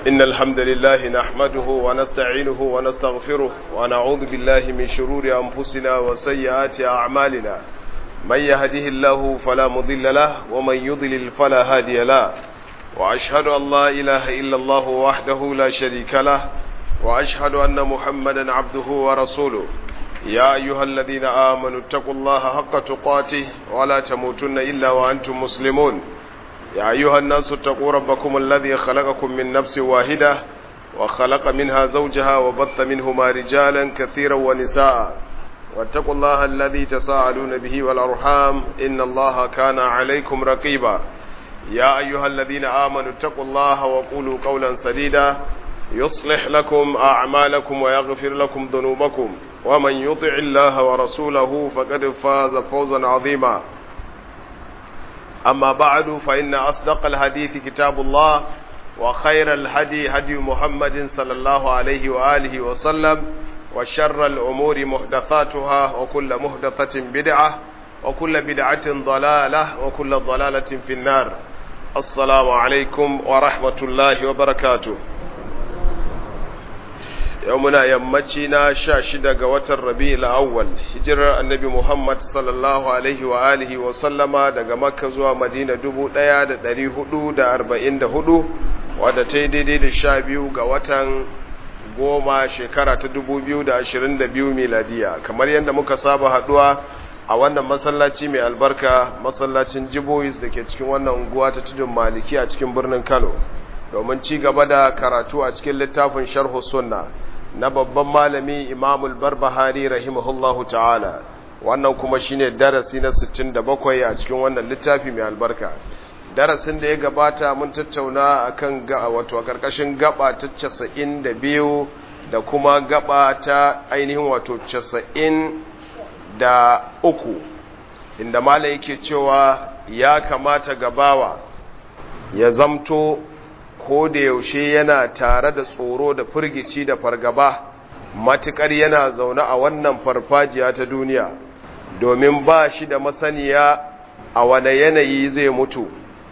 إن الحمد لله نحمده ونستعينه ونستغفره ونعوذ بالله من شرور أنفسنا وسيئات أعمالنا من يهده الله فلا مضل له ومن يضلل فلا هادي له وأشهد أن لا إله إلا الله وحده لا شريك له وأشهد أن محمدا عبده ورسوله يا أيها الذين آمنوا اتقوا الله حق تقاته ولا تموتن إلا وأنتم مسلمون يا أيها الناس اتقوا ربكم الذي خلقكم من نفس واحدة وخلق منها زوجها وبث منهما رجالا كثيرا ونساء واتقوا الله الذي تساءلون به والأرحام إن الله كان عليكم رقيبا يا أيها الذين آمنوا اتقوا الله وقولوا قولا سديدا يصلح لكم أعمالكم ويغفر لكم ذنوبكم ومن يطع الله ورسوله فقد فاز فوزا عظيما أما بعد فإن أصدق الحديث كتاب الله وخير الهدي هدي محمد صلى الله عليه وآله وسلم وشر الأمور محدثاتها وكل محدثة بدعة وكل بدعة ضلالة وكل ضلالة في النار السلام عليكم ورحمة الله وبركاته يومنا يمتنا شاشدة قوة الربيع الأول هجر النبي محمد صلى الله عليه وآله وسلم daga Makka zuwa Madina dubu ɗaya da ɗari hudu da arba'in da hudu wadda ta yi daidai da sha biyu ga watan goma shekara ta dubu biyu da ashirin da biyu miladiya kamar yadda muka saba haɗuwa a wannan masallaci mai albarka masallacin jibois da ke cikin wannan unguwa ta tudun maliki a cikin birnin kano domin ci gaba da karatu a cikin littafin sharhu sunna na babban malami imamul barbahari rahimahullahu ta'ala wannan kuma shine darasi na 67 a cikin wannan littafi mai albarka darasin da ya gabata mun tattauna akan ga wato a karkashin gaba ta 92 da kuma gaba ta ainihin wato 90 da uku inda malam yake cewa ya kamata gabawa ya zamto ko da yaushe yana tare da tsoro da firgici da fargaba matukar yana zaune a wannan farfajiya ta duniya domin ba shi da masaniya a wane yanayi zai mutu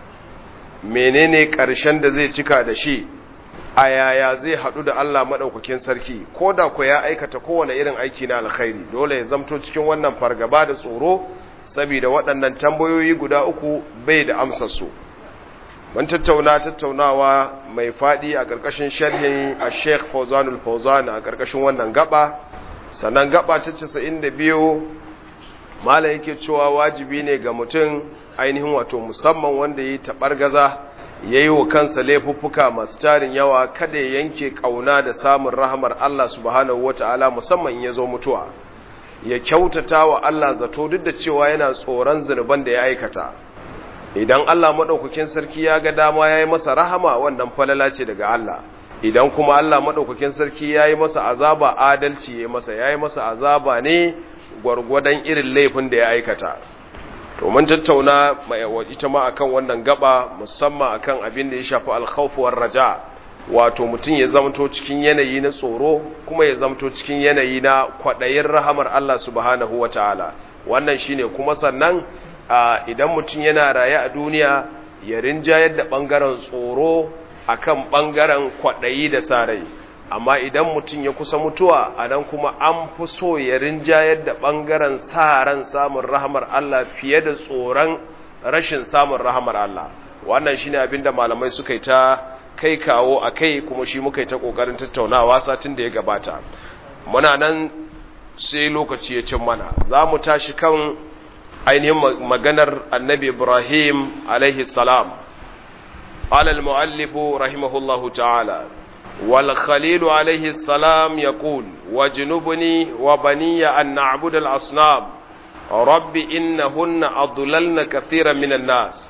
menene ƙarshen da zai cika da shi a yaya zai haɗu da Allah maɗaukakin sarki ko da ku ya aikata kowane irin aiki na alkhairi dole ya zamto cikin wannan fargaba da tsoro saboda waɗannan tambayoyi guda uku bai da amsar su mun tattauna tattaunawa mai faɗi a ƙarƙashin sharhin a sheikh fauzanul fauzan a ƙarƙashin wannan gaba sannan gaba ta casa'in da biyu malam yake cewa wajibi ne ga mutum ainihin wato musamman wanda ya yi taɓargaza ya yi wa kansa laifuffuka masu tarin yawa kada ya yanke ƙauna da samun rahamar Allah subhanahu wata'ala musamman ya zo mutuwa ya kyautata wa Allah zato duk da cewa yana tsoron zunuban da ya aikata idan Allah maɗaukakin sarki ya ga dama ya yi masa rahama wannan falala ce daga Allah idan kuma Allah maɗaukakin sarki ya yi masa azaba adalci ya masa ya yi masa azaba ne gwargwadon irin laifin da ya aikata to mun tattauna ita ma akan wannan gaba musamman akan abin da ya shafi alkhawfuwar raja wato mutum ya zamto cikin yanayi na tsoro kuma ya zamto cikin yanayi na kwaɗayin rahamar Allah subhanahu wataala wannan shine kuma sannan idan mutum yana raye a duniya ya rinjayar da ɓangaren tsoro akan ɓangaren kwaɗayi da sarai amma idan mutum ya kusa mutuwa a nan kuma an fi so ya rinjayar da ɓangaren sa ran samun rahamar Allah fiye da tsoron rashin samun rahamar Allah wannan shine abin da malamai suka yi ta kai kawo a kai kuma shi muka yi ta ƙoƙarin tattaunawa satin da ya gabata muna nan sai lokaci ya cin mana za mu tashi kan ainihin maganar annabi Ibrahim alaihi salam قال المؤلف رحمه الله تعالى والخليل عليه السلام يقول واجنبني وبني أن نعبد الأصنام رب إنهن أضللن كثيرا من الناس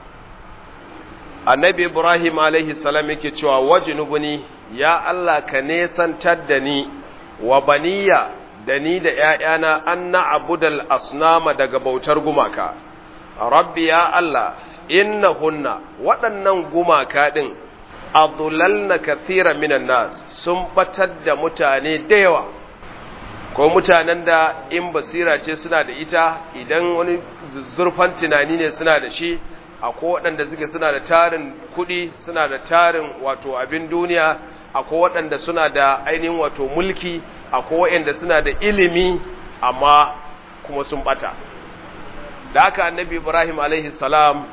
النبي إبراهيم عليه السلام يكتوى واجنبني يا الله كنيسا تدني وبني دني da ‘ya'yana an na abudal asnama daga bautar gumaka, rabbi ya Allah, inna hunna waɗannan gumaka ɗin adulalna kathira minan nas sun batar da mutane da yawa ko mutanen da in basira ce suna da ita idan wani zurfan tunani ne suna da shi akwai waɗanda suke suna da tarin kuɗi suna da tarin wato abin duniya akwai waɗanda suna da ainihin wato mulki akwai waɗanda suna da ilimi amma kuma sun bata da haka annabi ibrahim alaihi salam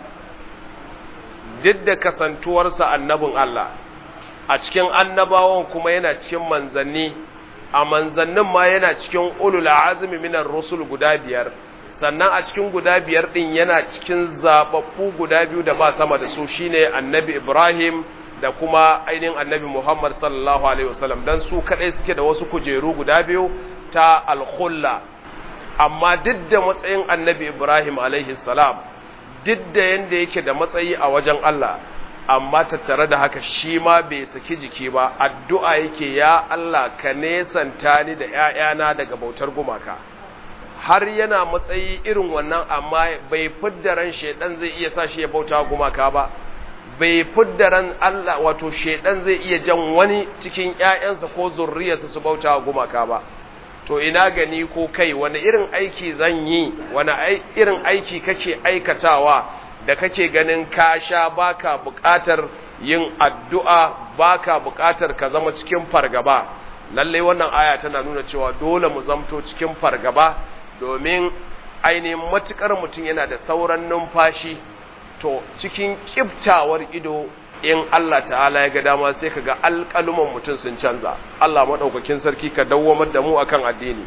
duk da kasantuwarsa annabin Allah a cikin annabawan kuma yana cikin manzanni a manzannin ma yana cikin ulul azmi minar rusul guda biyar sannan a cikin guda biyar din yana cikin zababbu guda biyu da ba sama da su shine annabi Ibrahim da kuma ainihin annabi Muhammad sallallahu alaihi wasallam dan su kadai suke da wasu kujeru guda biyu ta al-khulla amma duk da matsayin annabi Ibrahim alaihi salam duk da yanda yake da matsayi a wajen Allah amma tattare da haka shi ma bai saki jiki ba addu'a yake ya Allah ka nesanta ni da ‘ya'yana daga bautar gumaka har yana matsayi irin wannan amma bai fidda ran shaidan zai iya sa shi ya bauta gumaka ba bai fidda ran Allah wato shaidan zai iya jan wani cikin ‘ya'yansa ko zurriyarsa su bauta gumaka ba to ina gani ko kai wani irin aiki zan yi wani irin aiki kake aikatawa da kake ganin ka sha baka buƙatar yin addu'a baka buƙatar ka zama cikin fargaba lalle wannan aya tana nuna cewa dole mu zamto cikin fargaba domin ainihin matukar mutum yana da sauran numfashi to cikin kiftawar ido in Allah ta'ala ya ga dama sai ka ga alƙaluman mutum sun canza Allah maɗaukakin sarki ka dawwamar da mu akan addini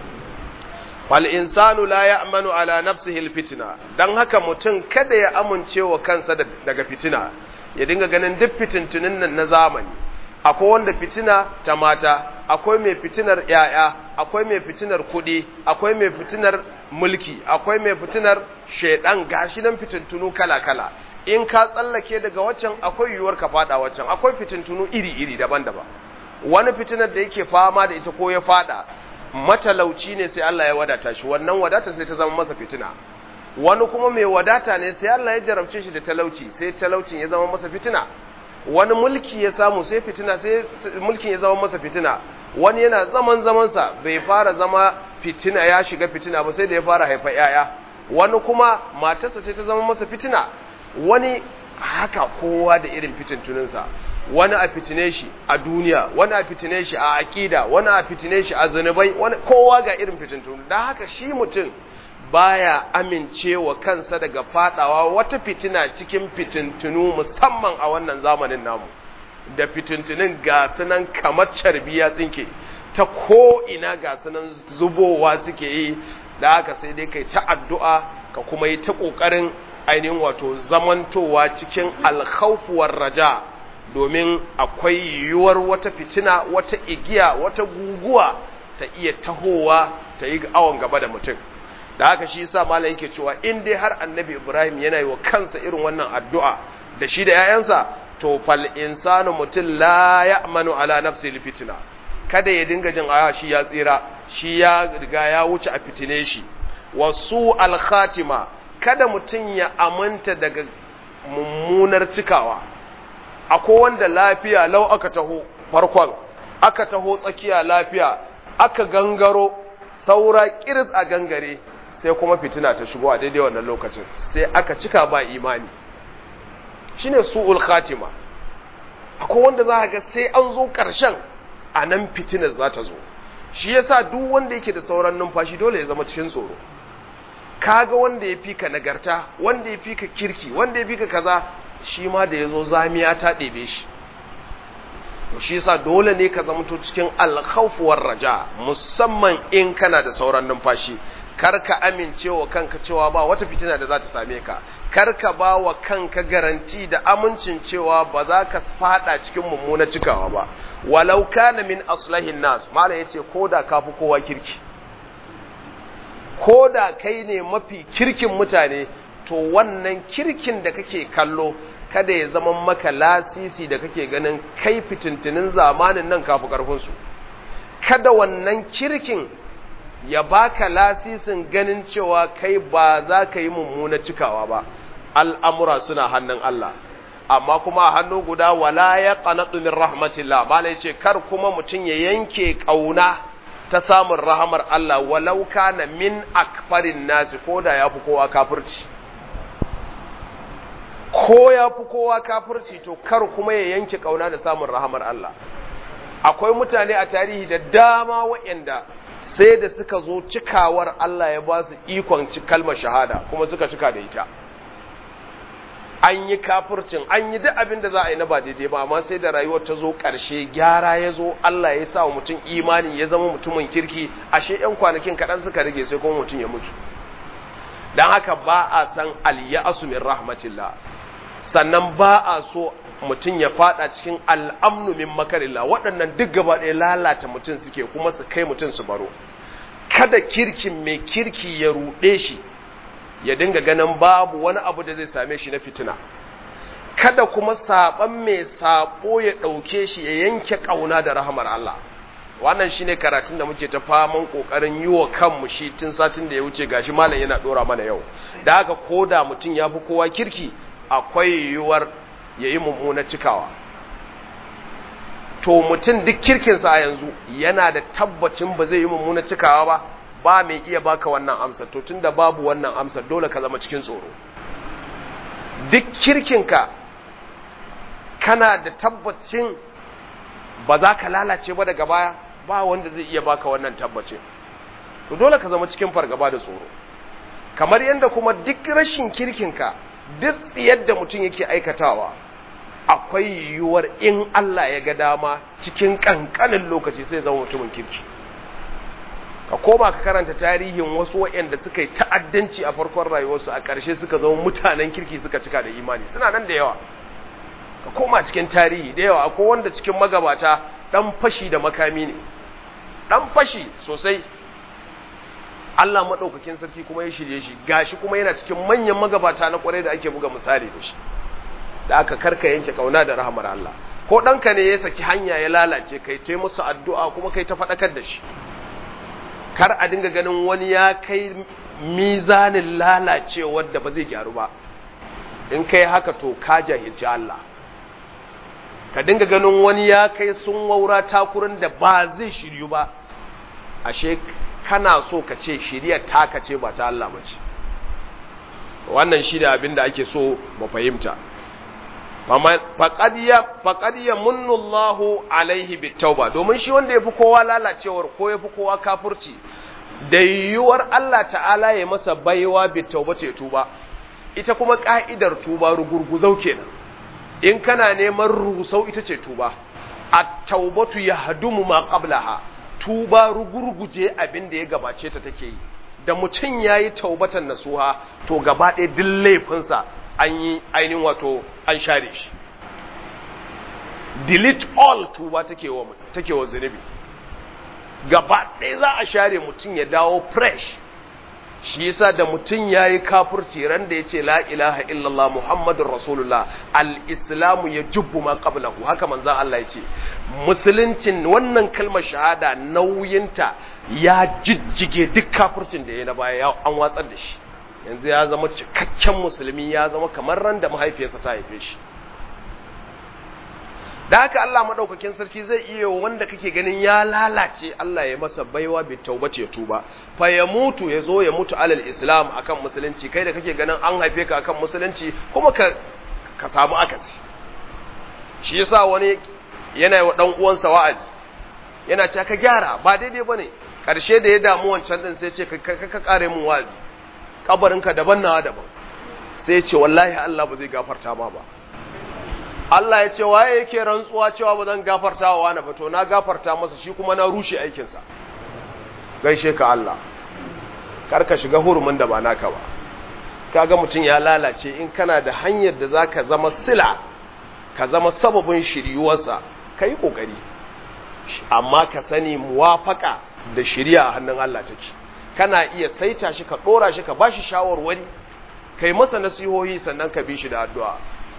fal insanu la ya'manu ala nafsihi alfitna dan haka mutum kada ya amince wa kansa daga fitina ya dinga ganin duk fitintunin nan na zamani akwai wanda fitina ta mata akwai mai fitinar yaya akwai mai fitinar kuɗi akwai mai fitinar mulki akwai mai fitinar shedan gashi nan fitintunu kala kala in ka tsallake daga waccan akwai yiwuwar ka fada waccan akwai fitintunu iri iri daban-daban wani fitinar da yake fama da ita ko ya fada matalauci ne sai Allah ya wadata shi wannan wadata sai ta zama masa fitina wani kuma mai wadata ne sai Allah ya jarabce shi da talauci sai talaucin ya zama masa fitina wani mulki ya samu sai fitina sai mulkin ya zama masa fitina wani yana zaman zamansa bai fara zama fitina ya shiga fitina ba sai da ya fara haifa yaya wani kuma matarsa ce ta zama masa fitina wani haka kowa da irin fitintuninsa wani a fitine shi a duniya wani a fitine shi a aƙida wani a fitine shi a zunubai wani kowa ga irin fitintunu da haka shi mutum baya amincewa kansa daga fadawa wata fitina cikin fitintunu musamman a wannan zamanin namu da fitintunin ga sunan kamar carbi ya tsinke ta ko ina ga sunan zubowa suke yi da haka sai dai kai ta addu'a ka kuma yi ta ƙoƙarin ainihin wato zamantowa cikin alkhaufuwar raja domin akwai yiwuwar wata fitina wata igiya wata guguwa ta iya tahowa ta yi awon gaba da mutum da haka shi yasa malai yake cewa in dai har annabi ibrahim yana yi wa kansa irin wannan addu'a da shi da 'ya'yansa to fal insanu mutum la ya'manu ala nafsi fitina kada ya dinga jin aya shi ya tsira shi ya riga ya wuce a fitine shi wasu al khatima kada mutum ya aminta daga mummunar cikawa akwai wanda lafiya lau aka taho farkon aka taho tsakiya lafiya aka gangaro saura kiris a gangare sai kuma fitina ta shigo a daidai wannan lokacin sai aka cika ba imani shine su'ul khatima akwai wanda za ga sai an zo ƙarshen a nan fitinar za ta zo shi yasa duk wanda yake da sauran numfashi dole ya zama cikin tsoro kaga wanda ya fi ka nagarta wanda ya fi ka kirki wanda ya fi ka kaza shi ma da ya zo zamiya ta ɗebe shi shi yasa dole ne ka zamto cikin alkhawfuwar raja musamman in kana da sauran numfashi kar ka amince wa kanka cewa ba wata fitina da za ta same ka kar ka ba wa kanka garanti da amincin cewa ba za ka fada cikin mummuna cikawa ba walau kana min aslahin nas malam yace koda ka fi kowa kirki koda kai ne mafi kirkin mutane to wannan kirkin da kake kallo kada ya zama maka lasisi da kake ganin kai fitintinin zamanin nan kafi karfinsu kada wannan kirkin ya baka lasisin ganin cewa kai ba za ka yi mummuna cikawa ba al'amura suna hannun Allah amma kuma a hannu guda wala ya qanatu min rahmatillah bala yace kar kuma mutum ya yanke kauna ta samun rahamar Allah walau kana min akfarin nasi koda yafi kowa kafirci ko yafi kowa kafirci to kar kuma ya yanke kauna da samun rahamar Allah akwai mutane a tarihi da dama waɗanda sai da suka zo cikawar Allah ya ba su ikon kalmar shahada kuma suka cika da ita an yi kafircin an yi duk abin da za a yi na ba daidai ba amma sai da rayuwar ta zo ƙarshe gyara ya zo Allah ya sa wa mutum imani ya zama mutumin kirki ashe yan kwanakin kaɗan suka rage sai kuma mutum ya mutu don haka ba a san alyasu min rahmatillah sannan ba a so mutum ya fada cikin al'amnu min makarillah waɗannan duk gaba ɗaya lalata mutum suke kuma su kai mutum su baro kada kirkin mai kirki ya ruɗe shi ya dinga ganin babu wani abu da zai same shi na fitina kada kuma saɓan mai saɓo ya ɗauke shi ya yanke ƙauna da rahamar Allah wannan shine karatun da muke ta faman kokarin yi wa kanmu shi tun satin da ya wuce gashi malam yana dora mana yau da haka koda mutum ya fi kowa kirki akwai yiwuwar ya yi mummuna cikawa to mutum duk kirkinsa a yanzu yana da tabbacin ba zai yi mummuna cikawa ba ba mai iya baka wannan amsar to tunda babu wannan amsar dole ka zama cikin tsoro duk kirkinka kana da tabbacin ba za ka lalace ba daga baya ba wanda zai iya baka wannan tabbacin to dole ka zama cikin fargaba da tsoro kamar yadda kuma duk rashin kirkinka duk tsiyar da mutum yake aikatawa akwai yiwuwar in Allah ya ga dama cikin kankanin lokaci sai zama mutumin kirki ka koma ka karanta tarihin wasu waɗanda suka yi ta'addanci a farkon rayuwarsu a ƙarshe suka zama mutanen kirki suka cika da imani suna nan da yawa ka koma cikin tarihi da yawa akwai wanda cikin magabata dan fashi da makami ne dan fashi sosai Allah madaukakin sarki kuma ya shirye shi gashi kuma yana cikin manyan magabata na kwarai da ake buga misali da shi da aka karka yanke kauna da rahmar Allah ko ɗanka ne ya saki hanya ya lalace kai ta musu addu'a kuma kai ta faɗakar da shi kar a dinga ganin wani ya kai mizanin lalacewar da ba zai gyaru ba in kai haka to ka jahilci Allah ka dinga ganin wani ya kai sun waura takurin da ba zai shiryu ba ashe kana so ka ce shiryar taka ce ba ta Allah ba ce wannan shi da abin da ake so mu fahimta faƙad ya munnullahu alaihi bitauba domin shi wanda ya fi kowa lalacewar ko ya fi kowa kafurci da yiwuwar Allah ta'ala ya masa baiwa bitauba ce tuba ita kuma ƙa'idar tuba rugurguzau kenan in kana neman rusau ita ce tuba a taubatu ya hadumu ma qablaha tuba rugurguje abin da ya gabace ta take yi da mutum ya yi taubatan nasuha to gaba ɗaya duk laifinsa an yi ainihin wato an share shi delete all tuba take wa take wa zunubi gaba ɗaya za a share mutum ya dawo fresh shi yasa da mutum ya yi kafurci ran da ya ce la ilaha illallah muhammadun rasulullah al-islamu ya jubbu ma qablahu haka manzan Allah ya ce musuluncin wannan kalmar shahada nauyinta ya jijjige duk kafurcin da ya na baya an watsar da shi yanzu ya zama cikakken musulmi ya zama kamar ran da mahaifiyarsa ta haife shi da haka Allah madaukakin sarki zai iya wanda kake ganin ya lalace Allah ya masa baiwa bi taubace ya tuba fa ya mutu ya zo ya mutu alal islam akan musulunci kai da kake ganin an haife ka akan musulunci kuma ka ka samu akasi shi yasa wani yana wa dan uwansa wa'azi yana cewa ka gyara ba daidai bane karshe da ya damu wancan din sai ce ka ka kare mun wa'azi kabarinka daban nawa daban sai ce wallahi Allah ba zai gafarta ma ba Allah ya ce waye yake rantsuwa cewa ba zan gafarta wa wani ba to na gafarta masa shi kuma na rushe aikinsa gaishe ka Allah kar ka shiga hurumin da ba naka ba kaga mutum ya lalace in kana da hanyar da zaka zama sila ka zama sababin shiryuwarsa kai kokari amma ka sani muwafaka da shiriya a hannun Allah take kana iya saita shi ka dora shi ka bashi shawarwari kai masa nasihohi sannan ka bi shi da addu'a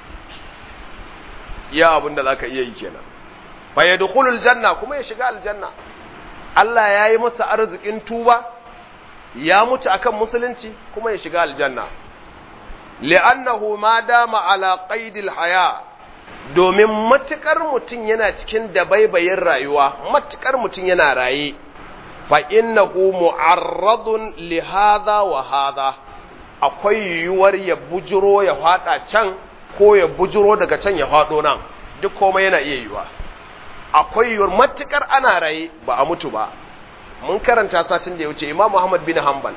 iya abin da zaka iya yi kenan fa yadkhulul janna kuma ya shiga aljanna Allah ya yi masa arzikin tuba ya mutu akan musulunci kuma ya shiga aljanna li'annahu ma dama ala qaidil haya domin matukar mutum yana cikin dabaibayin rayuwa matukar mutum yana raye fa innahu mu'arradun li hadha wa hadha akwai yiwuwar ya bujiro ya fada can ko ya bujiro daga can ya fado nan duk komai yana iya yiwa akwai yiwuwar matukar ana raye ba a mutu ba mun karanta satin da ya wuce imam muhammad bin hanbal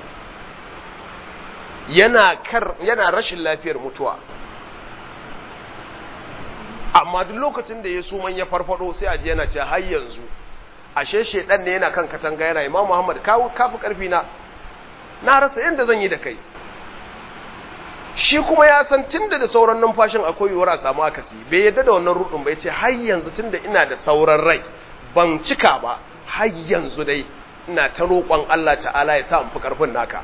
yana kar yana rashin lafiyar mutuwa amma duk lokacin da ya suman ya farfado sai a ji yana ce har yanzu ashe shedan ne yana kan katanga yana imam muhammad kawo kafi karfi na na rasa yadda zan yi da kai shi kuma ya san tunda da sauran numfashin akwai yiwuwar a samu akasi bai yadda da wannan rudin bai ce har yanzu tunda ina da sauran rai ban cika ba har yanzu dai ina ta roƙon Allah ta'ala ya sa in fi karfin naka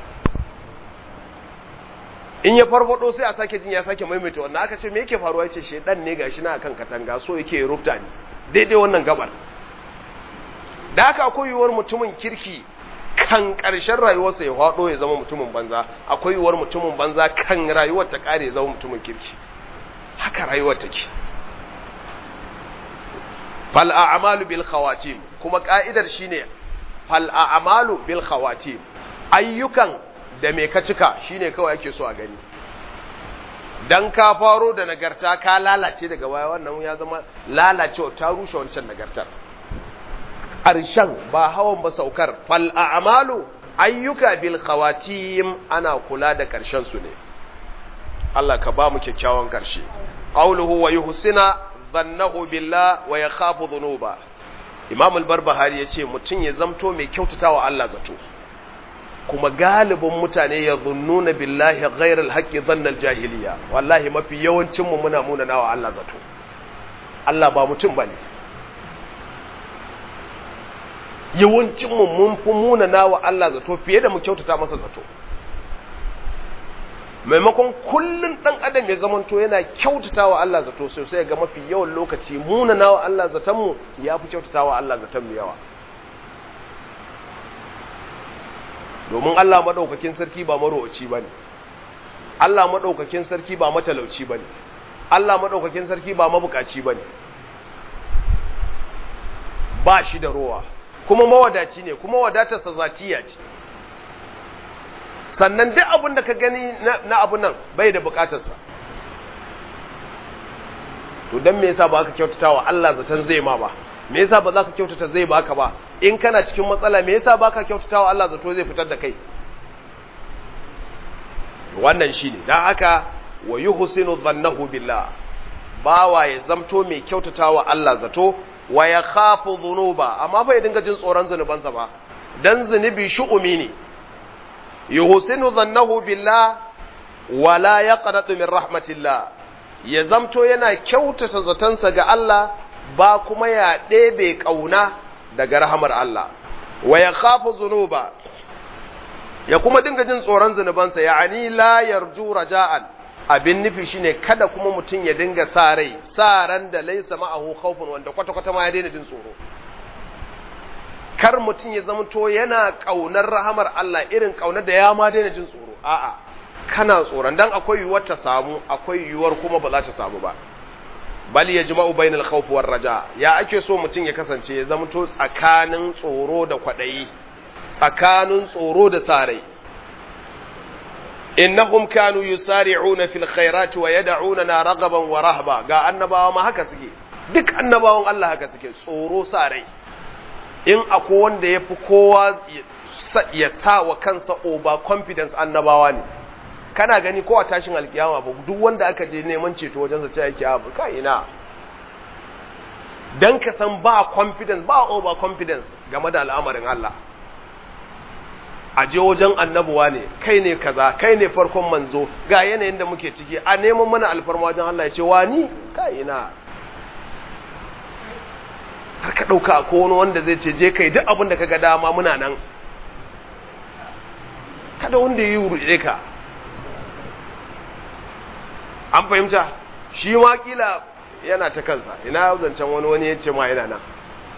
in ya farfado sai a sake jin ya sake maimaita wannan aka ce me yake faruwa yace shedan ne gashi na akan katanga so yake rufta ni daidai wannan gabar da haka akwai yiwuwar mutumin kirki kan ƙarshen rayuwarsa ya faɗo ya zama mutumin banza akwai yiwuwar mutumin banza kan rayuwar ta ƙare ya zama mutumin kirki haka rayuwar take fal a'malu bil khawatim kuma ka'idar shine fal a'malu bil khawatim ayyukan da me ka cika shine kawai ake so a gani dan ka faro da nagarta ka lalace daga baya wannan ya zama lalacewa ta rushe wancan nagartar ƙarshen ba hawan ba saukar fal a'malu ayyuka bil khawatim ana kula da ƙarshen su ne Allah ka ba mu kyakkyawan ƙarshe qawluhu wa yuhsina dhannahu billah wa yakhafu dhunuba Imam al-Barbahari yace mutun ya zamto mai kyautatawa Allah zato kuma galibin mutane ya zunnuna billahi ghairal haqqi dhanna al-jahiliya wallahi mafi yawancin mu muna munanawa Allah zato Allah ba mutum bane yawancinmu mun fi munana wa Allah zato fiye da mu kyautata masa zato maimakon kullun dan adam ya zamanto yana kyautata wa Allah zato sosai ga mafi yawan lokaci munana wa Allah zatonmu ya fi kyautata wa Allah zaton mu yawa domin Allah maɗaukakin sarki ba marowaci ba ne Allah maɗaukakin sarki ba matalauci ba ne Allah maɗaukakin sarki ba mabukaci ba ne ba shi da rowa kuma mawadaci ne kuma wadatarsa zatiya ce sannan duk abin da ka gani na abun nan bai da bukatarsa to don me yasa ba ka kyautata wa Allah zaton zai ma ba me yasa ba za ka kyautata zai baka ba in kana cikin matsala me yasa ba ka kyautata wa Allah zato zai fitar da kai wannan shine dan haka wa yuhsinu dhannahu billah bawa ya zamto mai kyautata wa Allah zato wa ya khafu dhunuba amma fa ya dinga jin tsoron zunubansa ba dan zunubi shu'umi ne yuhsinu dhannahu billah wa la yaqnatu min rahmatillah ya zamto yana kyautata zatansa ga Allah ba kuma ya ɗebe ƙauna daga rahamar Allah wa ya khafu dhunuba ya kuma dinga jin tsoron zunubansa ya'ani la yarju raja'an abin nufi shine kada kuma mutum ya dinga sa rai sa ran da laisa ma'ahu khawfun wanda kwata kwata ma ya daina jin tsoro kar mutum ya zama to yana kaunar rahamar Allah irin kaunar da ya ma daina jin tsoro a'a kana tsoron dan akwai yiwuwar ta samu akwai yiwuwar kuma ba za ta samu ba bal yajma'u bainal khawf war raja ya ake so mutum ya kasance ya zama to tsakanin tsoro da kwadayi tsakanin tsoro da sa rai innahum kanu yusari'una fil khairati wa yad'unana ragaban wa rahba ga annabawa ma haka suke duk annabawan Allah haka suke tsoro sa rai in akwai wanda yafi kowa ya sa wa kansa over confidence annabawa ne kana gani ko a tashin alkiyama ba duk wanda aka je neman ceto wajen sa ce yake abu ka ina dan ka san ba confidence ba over confidence game da al'amarin Allah a je wajen annabuwa ne kai ne kaza kai ne farkon manzo ga yanayin da muke ciki a neman mana alfarma wajen Allah ya ce wani ka ina har ka ɗauka ko wani wanda zai ce je kai duk abin da ka ga dama muna nan kada wanda ya yi wuri ka an fahimta shi ma kila yana ta kansa ina zancen wani wani ya ce ma yana nan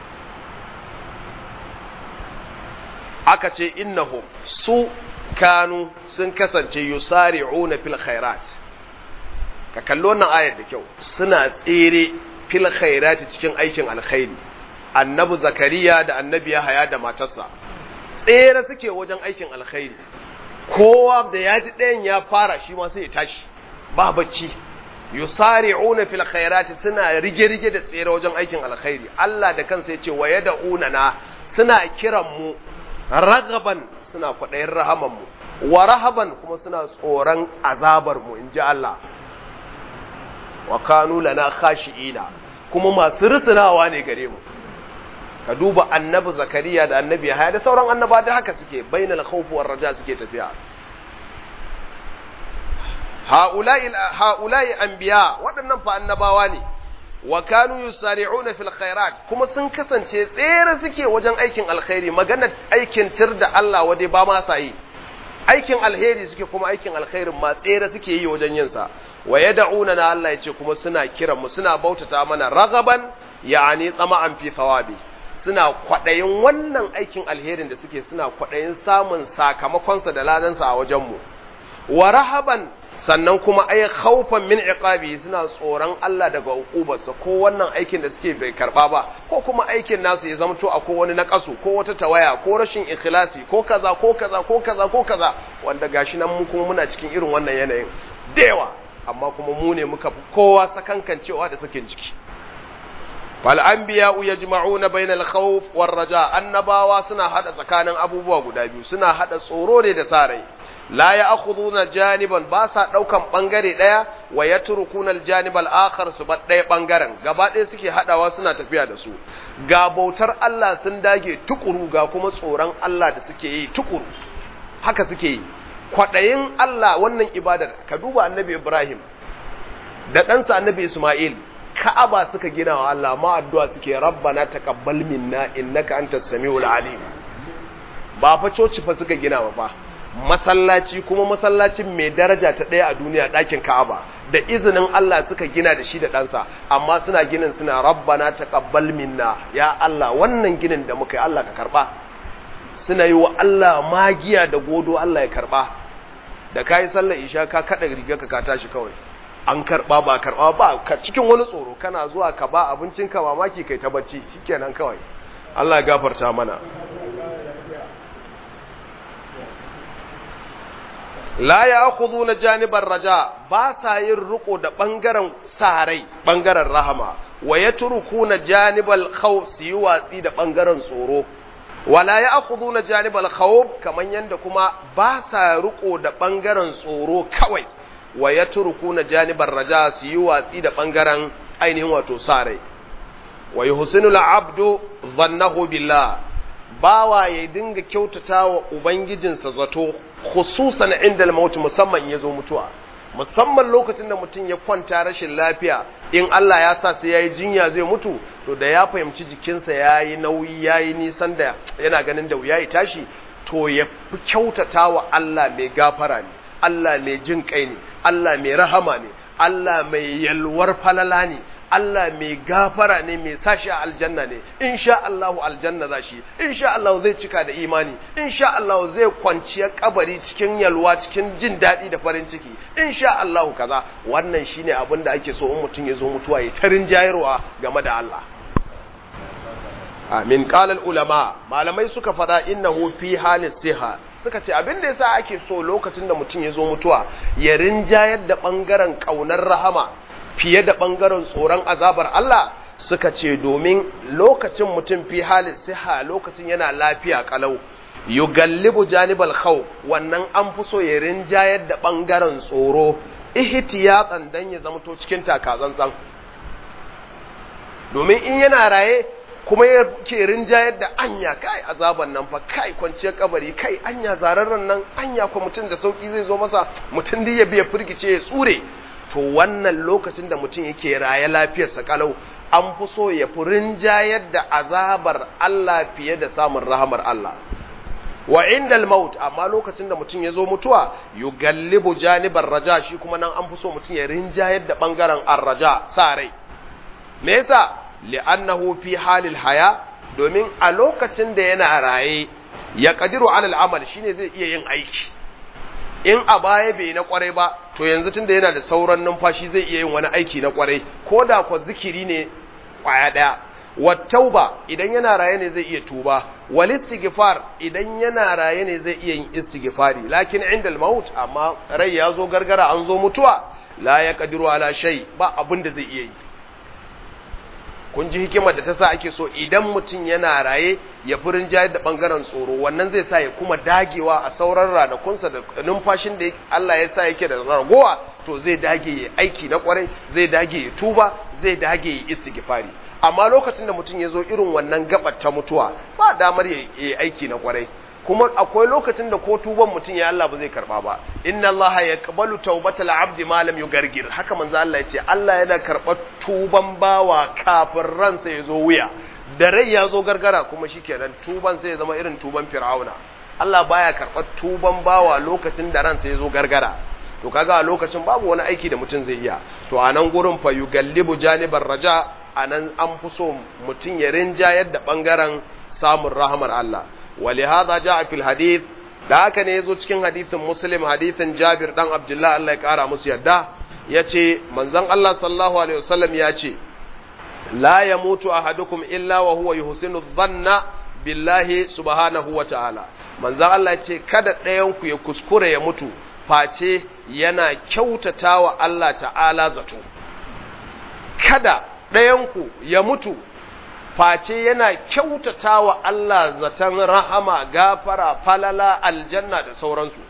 aka ce innahum su kanu sun kasance yusari'una fil khairat ka kallo wannan ayar da kyau suna tsere fil khairati cikin aikin alkhairi annabi zakariya da annabi yahaya da matarsa tsere suke wajen aikin alkhairi kowa da ya ji ɗayan ya fara shi ma sai ya tashi ba bacci yusari'una fil khairati suna rige-rige da tsere wajen aikin alkhairi Allah da kansa yace wa yad'una na suna kiran mu ragaban suna kwadayin rahaman mu wa rahaban kuma suna tsoron azabar mu inji Allah wa kanu lana khashi'ina kuma masu rusunawa ne gare mu ka duba annabi zakariya da annabi haya da sauran annaba da haka suke bainal khawf war raja suke tafiya haula'i haula'i anbiya waɗannan fa annabawa ne wa kanu yusari'una fil khairat kuma sun kasance tsere suke wajen aikin alkhairi magana aikin tir da Allah wade ba ma sa yi aikin alheri suke kuma aikin alkhairin ma tsere suke yi wajen yin sa wa yad'una na Allah yace kuma suna kiran mu suna bautata mana ragaban yani tsama'an fi thawabi suna kwadayin wannan aikin alherin da suke suna kwadayin samun sakamakonsa da ladansa a wajen mu wa rahaban sannan kuma ay khawfan min iqabi suna tsoron Allah daga hukubarsa ko wannan aikin da suke bai karba ba ko kuma aikin nasu ya zamto a ko wani nakasu ko wata tawaya ko rashin ikhlasi ko kaza ko kaza ko kaza ko kaza wanda gashi nan mu kuma muna cikin irin wannan yanayin dewa amma kuma mu ne muka fi kowa sakankancewa da sakin jiki fal anbiya'u yajma'una bainal khawf war raja annabawa suna hada tsakanin abubuwa guda biyu suna hada tsoro ne da sarai la ya akhuduna janiban ba sa daukan bangare daya wa yatrukuna aljanibal akhar su bar daya bangaren gaba daya suke hadawa suna tafiya da su ga bautar Allah sun dage tukuru ga kuma tsoron Allah da suke yi tukuru haka suke yi kwadayin Allah wannan ibadar ka duba annabi Ibrahim da ɗansa annabi Ismail Ka'aba suka gina wa Allah ma addu'a suke rabbana taqabbal minna innaka antas samiul alim ba fa coci fa suka gina ba fa masallaci kuma masallacin mai daraja ta ɗaya a duniya ɗakin Ka'aba da izinin Allah suka gina da shi da ɗansa amma suna ginin suna rabbana taqabbal minna ya Allah wannan ginin da muka yi Allah ka karba suna yi wa Allah magiya da godo Allah ya karba da kai sallar isha ka kada rigarka ka tashi kawai an karba ba karba ba ka cikin wani tsoro kana zuwa ka ba abincin ka mamaki kai ta bacci shikenan kawai Allah ya gafarta mana la ya na janibar raja ba sa yin riko da ɓangaren sarai ɓangaren rahama wa ya na janibal khawf su yi watsi da ɓangaren tsoro wala ya na janibal khawf kamar yadda kuma ba sa riko da ɓangaren tsoro kawai wa ya na janibar raja su yi watsi da ɓangaren ainihin wato sarai wa yi husnul abdu zannahu billah bawa ya dinga kyautata wa ubangijinsa zato khususan inda al-maut musamman ya zo mutuwa musamman lokacin da mutum ya kwanta rashin lafiya in Allah ya sa sai yayi jinya zai mutu to da ya fahimci jikinsa yayi nauyi yayi nisan da yana ganin da wuya ya tashi to ya fi kyautata wa Allah mai gafara ne Allah mai jin kai ne Allah mai rahama ne Allah mai yalwar falala ne Allah mai gafara ne mai sashi a aljanna ne insha Allah aljanna za shi insha Allah zai cika da imani insha Allah zai kwanciya kabari cikin yalwa cikin jin daɗi da farin ciki insha Allah kaza wannan shine abin da ake so in mutum ya zo mutuwa ya tarin jayarwa game da Allah amin qala ulama malamai suka fada innahu fi halis siha suka ce abin da yasa ake so lokacin da mutum ya zo mutuwa ya rinjayar da bangaren kaunar rahama fiye da ɓangaren tsoron azabar Allah suka ce domin lokacin mutum fi halin siha lokacin yana lafiya kalau yugallibu janibal khawf wannan an fi so ya rinjayar da ɓangaren tsoro ihtiyatan dan ya zamto cikin takatsantsan domin in yana raye kuma ya ke rinjayar da anya kai azaban nan fa kai kwanciyar kabari kai anya zararren nan anya ko mutum da sauki zai zo masa mutum da ya biya firgice ya tsure to wannan lokacin da mutum yake raye lafiyarsa kalau an fi so ya fi rinjayar da azabar Allah fiye da samun rahamar Allah wa indal maut amma lokacin da mutum ya zo mutuwa yugallibu janibar raja shi kuma nan an fi so mutum ya rinjayar da bangaren arraja sa rai me yasa li'annahu fi halil haya domin a lokacin da yana raye ya kadiru alal amal shine zai iya yin aiki in a baya bai na kwarai ba to yanzu tunda yana da sauran numfashi zai iya yin wani aiki na kwarai ko da kwa zikiri ne kwaya daya wattauba idan yana raye ne zai iya tuba wal istighfar idan yana raye ne zai iya yin istighfari lakin inda maut amma rai ya zo gargara an zo mutuwa la yaqdiru ala shay ba abin da zai iya yi kun ji hikimar da ta sa ake so idan mutum yana raye ya furin jayar da bangaren tsoro wannan zai sa ya kuma dagewa a sauran ranakunsa da numfashin da Allah ya sa yake da ragowa to zai dage ya aiki na kwarai zai dage ya tuba zai dage ya istighfari amma lokacin da mutum ya zo irin wannan gabar ta mutuwa ba damar ya yi aiki na kwarai kuma akwai lokacin da ko tuban mutum ya Allah ba zai karba ba inna Allah ya qabalu tawbatal abdi ma lam yugargir haka manzo Allah ya ce Allah yana karɓar tuban bawa kafin ransa ya zo wuya da rai ya zo gargara kuma shikenan tuban sai ya zama irin tuban fir'auna Allah baya karɓar tuban bawa lokacin da ransa ya zo gargara to kaga a lokacin babu wani aiki da mutum zai iya to a nan gurin fa yugallibu janibar raja a nan an fi so mutum ya rinjayar da bangaren samun rahamar Allah ولهذا جاء في الحديث da haka ne yazo cikin hadisin Muslim hadisin Jabir dan Abdullah Allah ya kara musu yadda yace manzon Allah sallallahu alaihi wasallam yace la yamutu ahadukum illa wa huwa yuhsinu dhanna billahi subhanahu wa ta'ala manzon Allah yace kada ɗayan ku ya kuskure ya mutu face yana kyautatawa Allah ta'ala zato kada ɗayan ku ya mutu face yana kyautata wa Allah zaton rahama gafara falala aljanna da sauransu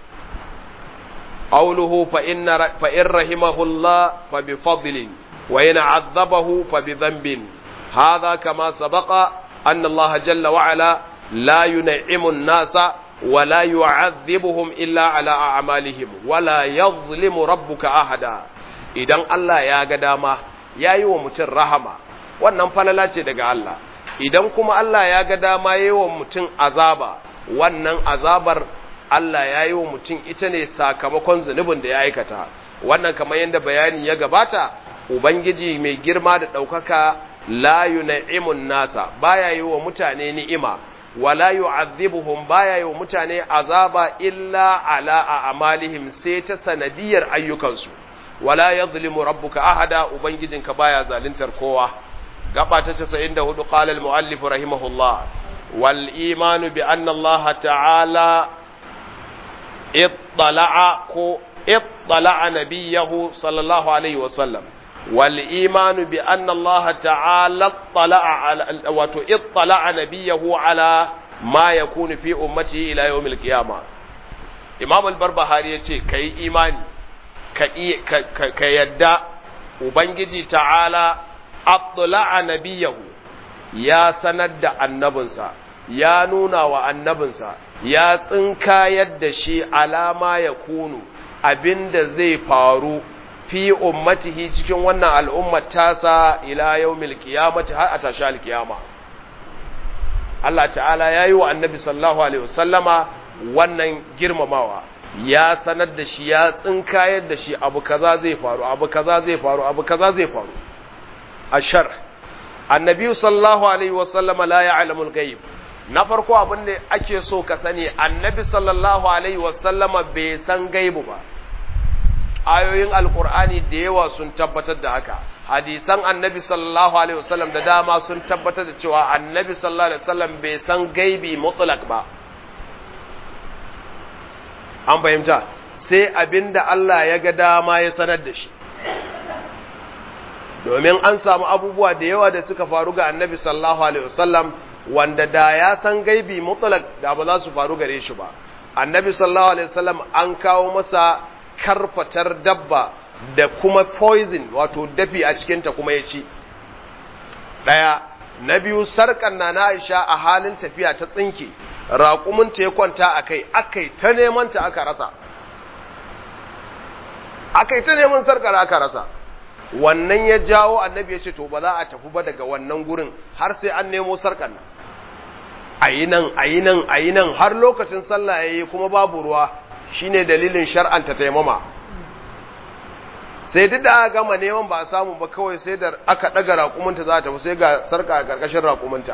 qawluhu fa inna fa in rahimahullah fa bi fadlin wa in azzabahu fa bi dhanbin hadha kama sabaqa anna Allah jalla wa ala la yun'imu an-nasa wa la yu'adhibuhum illa ala a'malihim wa la yadhlimu rabbuka ahada idan Allah ya ga dama yayi wa mutum rahama wannan falala ce daga Allah idan kuma Allah ya ga dama yi wa mutum azaba wannan azabar Allah ya yi wa mutum ita ne sakamakon zunubin da ya aikata wannan kamar yadda bayani ya gabata ubangiji mai girma da ɗaukaka la yun'imun nasa baya yi wa mutane ni'ima wala yu'adhibuhum baya yi wa mutane azaba illa ala a'malihim sai ta sanadiyar ayyukansu wala yadhlimu rabbuka ahada ubangijinka baya zaluntar kowa gaba ta 94 qala al-muallif rahimahullah wal iman bi anna Allah ta'ala ittala'a ko ittala'a nabiyahu sallallahu alaihi wasallam wal iman bi anna Allah ta'ala ittala'a wato ittala'a nabiyahu ala ma yakunu fi ummati ila yawm al-qiyamah imam al-barbahari yace kai imani ka ka yadda ubangiji ta'ala attala'a nabiyahu ya sanar da annabinsa ya nuna wa annabinsa ya tsinkayar da shi alama ya kunu abinda zai faru fi ummatihi cikin wannan al'ummar tasa ila yaumil qiyamati har a tashi alkiyama Allah ta'ala ya yi wa annabi sallallahu alaihi wasallama wannan girmamawa ya sanar da shi ya tsinkayar da shi abu kaza zai faru abu kaza zai faru abu kaza zai faru ashar annabi sallallahu alaihi wasallama la ya'lamu al-ghaib na farko abin da ake so ka sani annabi sallallahu alaihi wasallama bai san gaibu ba ayoyin alkur'ani da yawa sun tabbatar da haka hadisan annabi sallallahu alaihi wasallam da dama sun tabbatar da cewa annabi sallallahu alaihi wasallam bai san gaibi mutlak ba an fahimta sai abinda Allah ya ga dama ya sanar da shi domin an samu abubuwa da yawa da suka faru ga annabi sallallahu alaihi wasallam wanda da ya san gaibi mutlak da ba za su faru gare shi ba annabi sallallahu alaihi wasallam an kawo masa karfatar dabba da kuma poison wato dafi a cikinta kuma ya ci ɗaya na biyu sarƙar na na aisha a halin tafiya ta tsinke raƙuminta ya kwanta a kai aka yi ta neman ta aka rasa aka yi ta neman sarƙar aka rasa wannan ya jawo annabi ya ce to ba za a tafi ba daga wannan gurin har sai an nemo sarƙar nan a yi nan a yi nan a yi nan har lokacin sallah ya yi kuma babu ruwa shine dalilin shar'anta taimama sai duk da aka gama neman ba a samu ba kawai sai da aka ɗaga raƙuminta za ta sai ga sarka a ƙarƙashin raƙuminta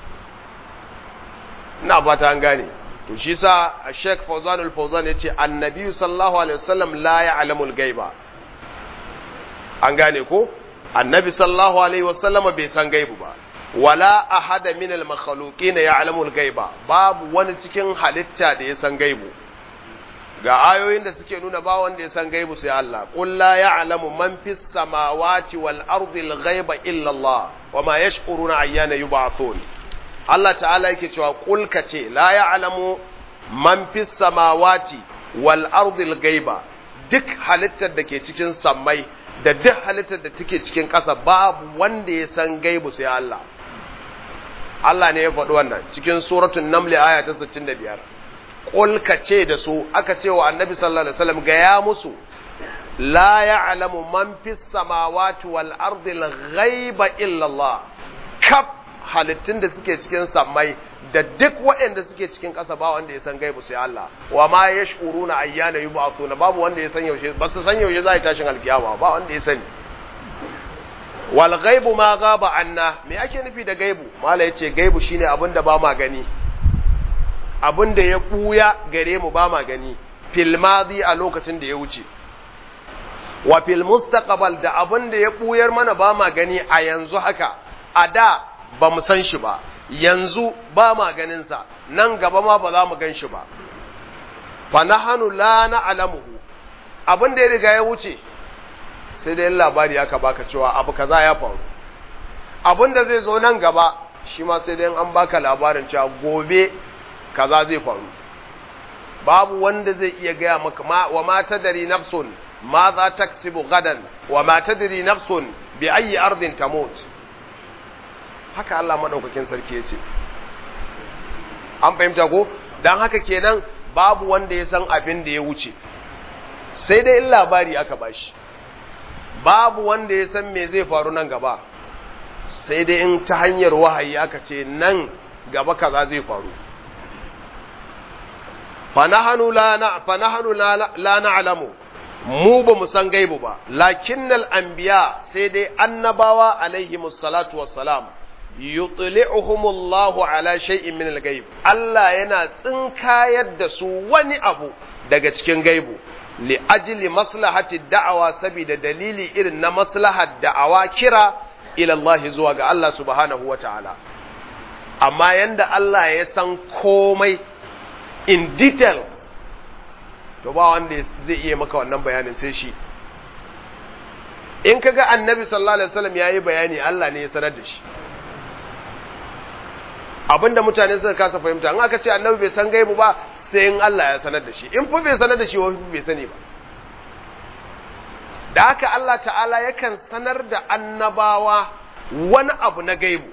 ina ba ta an gane to shi sa a sheik fauzanul fauzan ya ce annabi sallallahu alaihi wasallam la ya alamul gaiba an gane ko annabi sallallahu alaihi wasallam bai san gaibu ba wala ahada min al makhluqin ya alamul gaiba babu wani cikin halitta da ya san gaibu ga ayoyin da suke nuna ba wanda ya san gaibu sai Allah qul la ya'lamu man fis samawati wal ardi al ghaiba illa Allah wama yash'uruna ayyana yub'athun Allah ta'ala yake cewa qul kace la ya'lamu man fis samawati wal ardi al ghaiba duk halittar da ke cikin sammai da duk halittar da take cikin ƙasa babu wanda ya san gaibu sai Allah Allah ne ya faɗi wannan cikin suratul naml aya ta 65 qul ka ce da su aka ce wa annabi sallallahu alaihi wasallam ga ya musu la ya'lamu man fis samawati wal ardi al ghaiba illa Allah kaf halittun da suke cikin sammai da duk waɗanda suke cikin ƙasa ba wanda ya san gaibu sai Allah wa ma yash'uruna ayyana yub'athuna babu wanda ya san yaushe ba su san yaushe za a tashin alkiyama ba wanda ya sani wal ghaibu ma gaba anna me ake nufi da gaibu mala yace gaibu shine abin da ba ma gani abin da ya buya gare mu ba ma gani fil madi a lokacin da ya wuce wa fil mustaqbal da abin da ya buyar mana ba ma gani a yanzu haka a da ba mu san shi ba yanzu ba ma ganin sa nan gaba ma ba za mu gan shi ba fa nahanu la na'lamuhu abin da ya riga ya wuce sai dai labari aka baka cewa abu kaza ya faru abin da zai zo nan gaba shi ma sai dai an baka labarin cewa gobe kaza zai faru babu wanda zai iya gaya maka ma wa ma tadri nafsun ma za taksibu gadan wa ma tadri nafsun bi ayi ardin tamut haka Allah madaukakin sarki yace an fahimta ko dan haka kenan babu wanda ya san abin da ya wuce sai dai in labari aka bashi babu wanda ya san me zai faru nan gaba sai dai in ta hanyar wahayi aka ce nan gaba kaza zai faru fanahanu la na'lamu mu ba mu san gaibu ba lakinnal anbiya sai dai annabawa alaihimus salatu wassalam yutli'uhumullahu ala shay'in min al-ghaib Allah yana tsinkayar da su wani abu daga cikin gaibu li ajli maslahati da'awa saboda dalili irin na maslahar da'awa kira ila Allah zuwa ga Allah subhanahu wata'ala amma yanda Allah ya san komai in details to ba wanda zai iya maka wannan bayanin sai shi in kaga annabi sallallahu alaihi wasallam yayi bayani Allah ne ya sanar da shi abinda mutane suka kasa fahimta in aka ce annabi bai san gaibu ba sai in Allah ya sanar da shi in fa bai sanar da shi wani bai sani ba da haka Allah ta'ala yakan sanar da annabawa wani abu na gaibu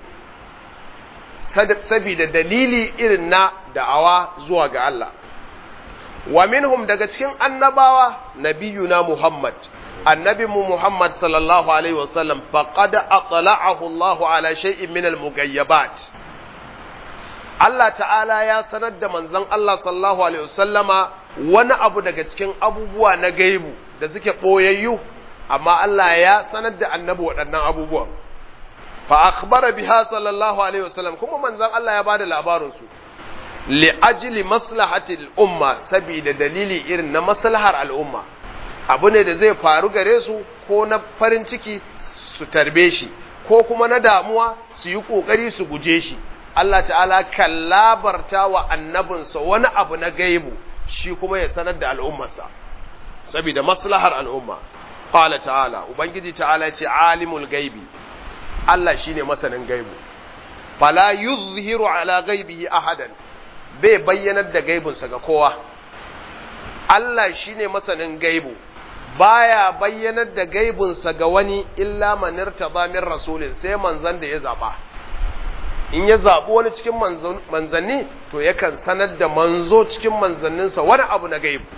sabida dalili irin na da'awa zuwa ga Allah wa minhum daga cikin annabawa nabiyuna Muhammad annabi mu Muhammad sallallahu alaihi wasallam faqad atla'ahu Allah ala shay'in min al-mughayyabat Allah ta'ala ya sanar da manzon Allah sallallahu alaihi wasallama wani abu daga cikin abubuwa na gaibu da suke boyayyu amma Allah ya sanar da annabi waɗannan abubuwan fa akhbara biha sallallahu alaihi wasallam kuma manzon Allah ya bada labarin su li ajli maslahati al-umma saboda dalili irin na maslahar al'umma abu ne da zai faru gare su ko na farin ciki su tarbe shi ko kuma na damuwa su yi kokari su guje shi Allah ta'ala kan labarta wa annabinsa wani abu na gaibu shi kuma ya sanar da al'ummarsa saboda maslahar al'umma qala ta'ala ubangiji ta'ala ya ce alimul gaibi Allah shine masanin gaibu fala yuzhiru ala gaibihi ahadan bai bayyanar da gaibunsa ga kowa Allah shine masanin gaibu baya bayyanar da gaibunsa ga wani illa manirta min rasulin sai manzan da ya zaba in ya zaɓi wani cikin manzanni to yakan sanar da manzo cikin manzanninsa wani abu na gaibu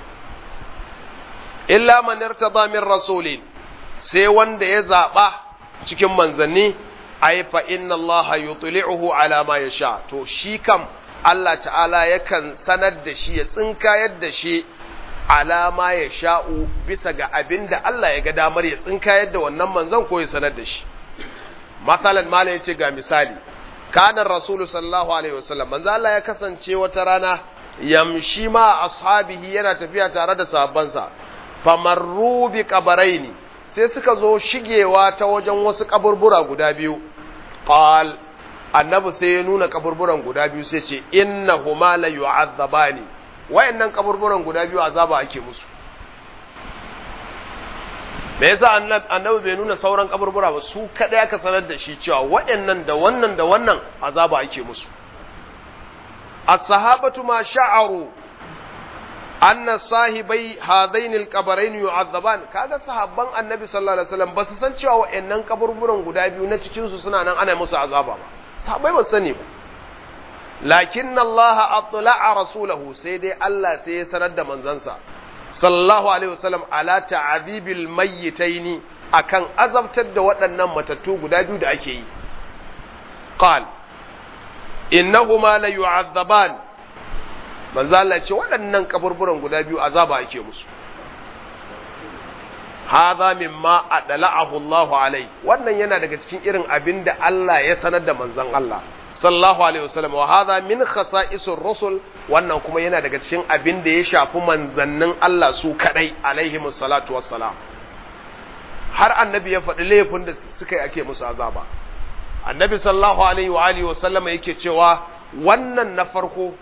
illa manirta min rasulin sai wanda ya zaɓa cikin manzanni ai fa inna Allah yutli'uhu ala ma yasha to shi kam Allah ta'ala yakan sanar da shi ya tsinkayar da shi ala ma yasha'u bisa ga abin da Allah ya ga damar ya tsinkayar da wannan manzon ko ya sanar da shi masalan mala yace ga misali kana rasulu sallallahu alaihi wasallam manzo Allah ya kasance wata rana yamshi ma ashabihi yana tafiya tare da sahabbansa famarru bi qabaraini sai suka zo shigewa ta wajen wasu kaburbura guda biyu qal annabi sai ya nuna kaburburan guda biyu sai ce innahuma la yu'azzabani wayannan kaburburan guda biyu azaba ake musu me yasa annabi bai nuna sauran kaburbura ba su kada aka sanar da shi cewa wayannan da wannan da wannan azaba ake musu as-sahabatu ma sha'aru anna sahibai hadain al-qabarain yu'adhaban kaga sahabban annabi sallallahu alaihi wasallam ba su san cewa wayannan kaburburan guda biyu na cikin su suna nan ana musu azaba ba sahabbai ba sani ba lakin Allah atla'a rasulahu sai dai Allah sai ya sanar da manzansa sallallahu alaihi wasallam ala ta'dhibil mayyitaini akan azabtar da waɗannan matattu guda biyu da ake yi qal innahuma la yu'adhaban manzo Allah ce waɗannan kaburburan guda biyu azaba ake musu hadha mimma adla'ahu Allahu alai wannan yana daga cikin irin abin da Allah ya sanar da manzon Allah sallallahu alaihi wasallam wa hadha min khasa'isur rusul wannan kuma yana daga cikin abin da ya shafi manzannin Allah su kadai alaihimus salatu wassalam har annabi ya faɗi laifin da suka yi ake musu azaba annabi sallallahu alaihi wa alihi wasallam yake cewa wannan na farko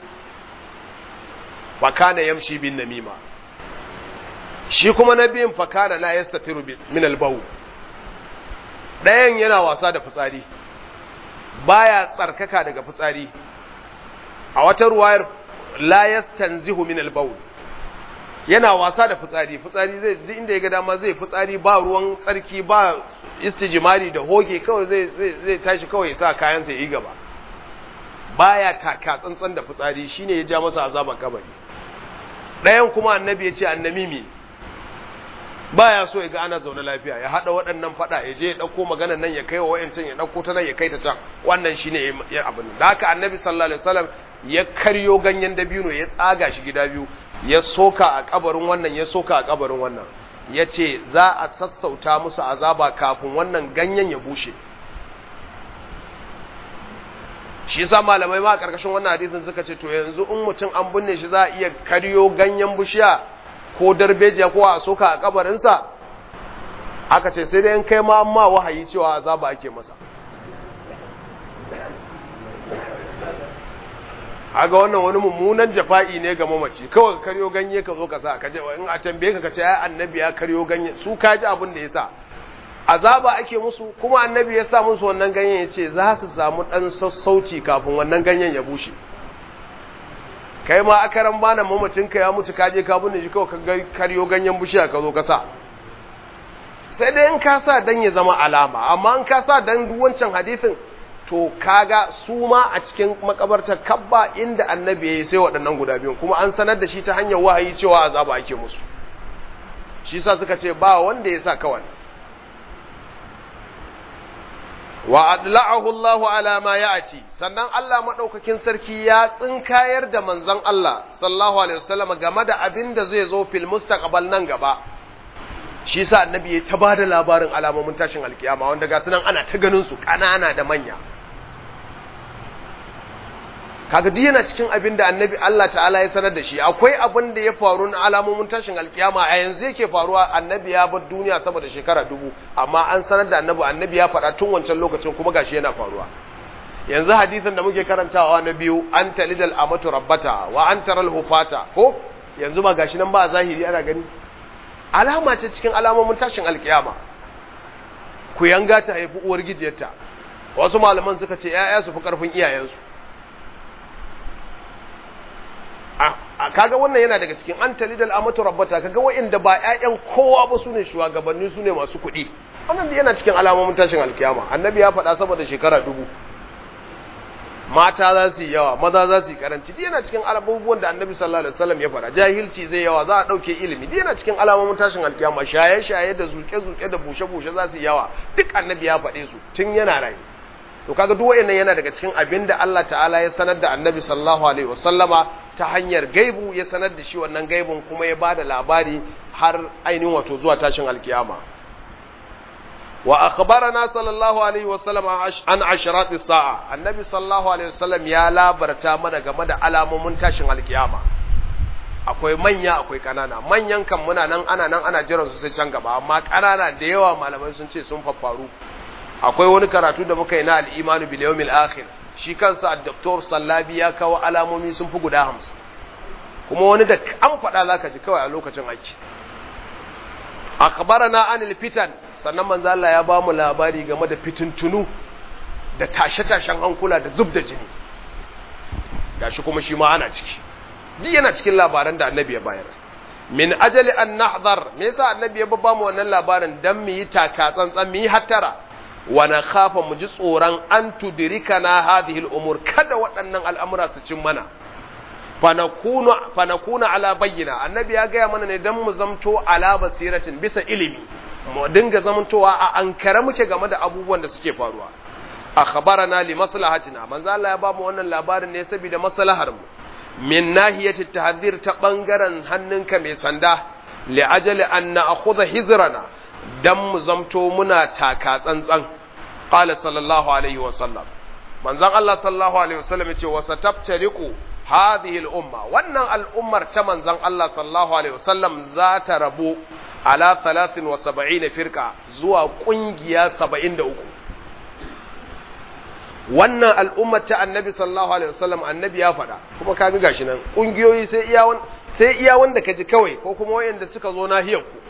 fakana yamshi bin namima shi kuma na biyun fakana la yastatiru min albawu ɗayan yana wasa da fitsari baya tsarkaka daga fitsari a wata ruwayar la yastanzihu min albawl yana wasa da fitsari fitsari zai duk inda ya ga dama zai fitsari ba ruwan tsarki ba istijmari da hoge kawai zai zai tashi kawai sa kayan sa yi gaba baya taka tsantsan da fitsari shine ya ja masa azaban kabari ɗayan kuma annabi ya ce annamimi baya so ya ga ana zaune lafiya ya hada waɗannan fada ya je ya dauko magana nan ya kai wa wayancin ya dauko ta nan ya kai ta can wannan shine ya abin da haka annabi sallallahu alaihi wasallam ya karyo ganyen dabino ya tsaga shi gida biyu ya soka a kabarin wannan ya soka a kabarin wannan ya ce za a sassauta musu azaba kafin wannan ganyen ya bushe shi yasa malamai ma a karkashin wannan hadisin suka ce to yanzu in mutum an binne shi za a iya karyo ganyen bishiya ko darbejiya ko a soka a kabarinsa aka ce sai dai in kai ma amma wahayi cewa azaba ake masa haga wannan wani mummunan jafa'i ne ga mamaci kawai ka karyo ganye ka zo ka sa ka je in a tambaye ka ka ce ai annabi ya karyo ganye su ka ji abin da ya sa azaba ake musu kuma annabi ya sa musu wannan ganyen ya ce za su samu dan sassauci kafin wannan ganyen ya bushe kai ma akaran bana mamacinka ya mutu kaje ka binne shi kawai ka karyo ganyen bishiya ka zo ka sa sai dai in ka sa dan ya zama alama amma in ka sa dan wancan hadisin to kaga su ma a cikin makabartar kabba inda annabi ya yi sai waɗannan guda biyun kuma an sanar da shi ta hanyar wahayi cewa azaba ake musu shi sa suka ce ba wanda ya sa kawai wa adla'ahu Allahu ala ma ya'ti sannan Allah madaukakin sarki ya tsinkayar da manzon Allah sallallahu alaihi wasallam game da abin da zai zo fil mustaqbal nan gaba shi sa annabi ya ta bada labarin alamomin tashin alkiyama wanda ga sunan ana ta ganin su kanana da manya kaga duk yana cikin abin da annabi Allah ta'ala ya sanar da shi akwai abin da ya faru na alamomin tashin alkiyama a yanzu yake faruwa annabi ya bar duniya sama da shekara dubu amma an sanar da annabi annabi ya faɗa tun wancan lokacin kuma gashi yana faruwa yanzu hadisin da muke karantawa na biyu an talidal amatu rabbata wa an taral hufata ko yanzu ba gashi nan ba zahiri ana gani alama ce cikin alamomin tashin alkiyama ku yanga ta haifi uwar gijiyarta wasu malaman suka ce ‘ya'ya su fi ƙarfin iyayensu a kaga wannan yana daga cikin an talidal amatu rabbata kaga wa'inda ba ‘ya'yan kowa ba su ne shugabanni su ne masu kuɗi wannan yana cikin alamomin tashin alkiyama annabi ya faɗa saboda shekara dubu mata za su yi yawa maza za su yi karanci duk yana cikin abubuwan da annabi sallallahu alaihi wasallam ya faɗa jahilci zai yawa za a ɗauke ilimi duk yana cikin alamomin tashin alkiyama shaye shaye da zuke zuke da bushe bushe za su yi yawa duk annabi ya faɗe su tun yana rayu to kaga duk wayannan yana daga cikin abin da Allah ta'ala ya sanar da annabi sallallahu alaihi wasallama ta hanyar gaibu ya sanar da shi wannan gaibun kuma ya bada labari har ainihin wato zuwa tashin alkiyama wa akhbarana sallallahu alaihi wasallam an asharat as-sa'a annabi sallallahu alaihi wasallam ya labarta mana game da alamomin tashin alkiyama akwai manya akwai kanana manyan kan muna nan ana nan ana jiran su sai can gaba amma kanana da yawa malamai sun ce sun faffaru akwai wani karatu da muka yi na al-imanu bil yawmil akhir shi kansa ad-doktor sallabi ya kawo alamomi sun fi guda 50 kuma wani da an faɗa zaka ji kawai a lokacin aiki akhbarana anil fitan sannan manzo Allah ya bamu labari game da fitintunu da tashe-tashen hankula da zub da jini gashi kuma shi ma ana ciki duk yana cikin labaran da annabi ya bayar min ajali an nahdar me yasa annabi ya ba mu wannan labarin dan mu yi taka tsantsan mu yi hattara wa na khafa mu ji tsoron an tudrikana hadhihi al-umur kada waɗannan al'amura su cin mana fanakunu fanakuna ala bayyina annabi ya gaya mana ne dan mu zamto ala basiratin bisa ilimi mu dinga zamantowa a ankara muke game da abubuwan da suke faruwa akhbarana li maslahatina manzo Allah ya ba mu wannan labarin ne saboda maslahar mu min nahiyati tahdhir ta bangaren hannunka mai sanda li ajali an na'khudha hizrana dan mu zamto muna taka tsantsan qala sallallahu alaihi wa sallam manzon Allah sallallahu alaihi wa sallam yace wa satabtariqu hadhihi al-umma wannan al'ummar ta manzon Allah sallallahu alaihi wa sallam za ta rabu ala 73 firqa zuwa kungiya 73 wannan al'ummar ta annabi sallallahu alaihi wasallam annabi ya faɗa kuma ka ga gashi nan ƙungiyoyi sai iya wanda sai iya wanda ka ji kawai ko kuma wayanda suka zo nahiyar ku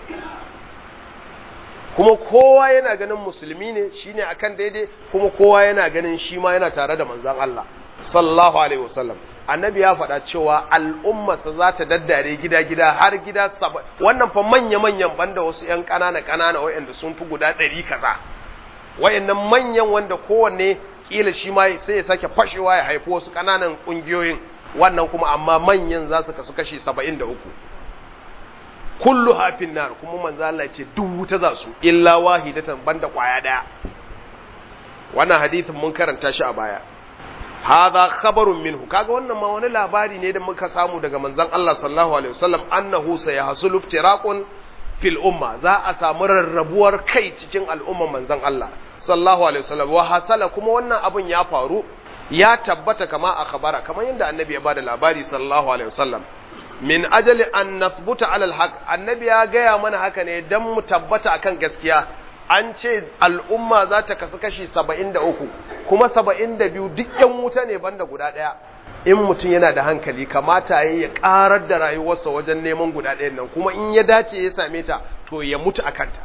kuma kowa yana ganin musulmi ne shine akan daidai kuma kowa yana ganin shi ma yana tare da manzon Allah sallallahu alaihi wasallam annabi ya faɗa cewa al'ummarsa za ta daddare gida-gida har gida saba wannan fa manya-manyan banda wasu 'yan ƙanana-ƙanana wayanda sun fi guda ɗari kaza wayannan manyan wanda kowanne kila shi ma sai ya sake fashewa ya haifi wasu ƙananan ƙungiyoyin wannan kuma amma manyan za su kasu kashi saba'in da uku kullu hafin nar kuma manzo Allah ce duk wuta za su illa wahidatan banda kwaya daya wannan hadithin mun karanta shi a baya hadha khabarun minhu kaga wannan ma wani labari ne da muka samu daga manzon Allah sallallahu alaihi wasallam annahu sayahsulu iftiraqun fil umma za a samu rarrabuwar kai cikin al'umman manzon Allah sallallahu alaihi wasallam wa hasala kuma wannan abun ya faru ya tabbata kama a khabara kamar yadda annabi ya bada labari sallallahu alaihi wasallam min ajali an nathbuta ala alhaq annabi ya gaya mana haka ne dan mu tabbata akan gaskiya an ce al'umma za ta kasu kashi 73 kuma 72 duk yan wuta ne banda guda daya in mutum yana da hankali kamata ya ya karar da rayuwarsa wajen neman guda ɗayan nan kuma in ya dace ya same ta to ya mutu a kanta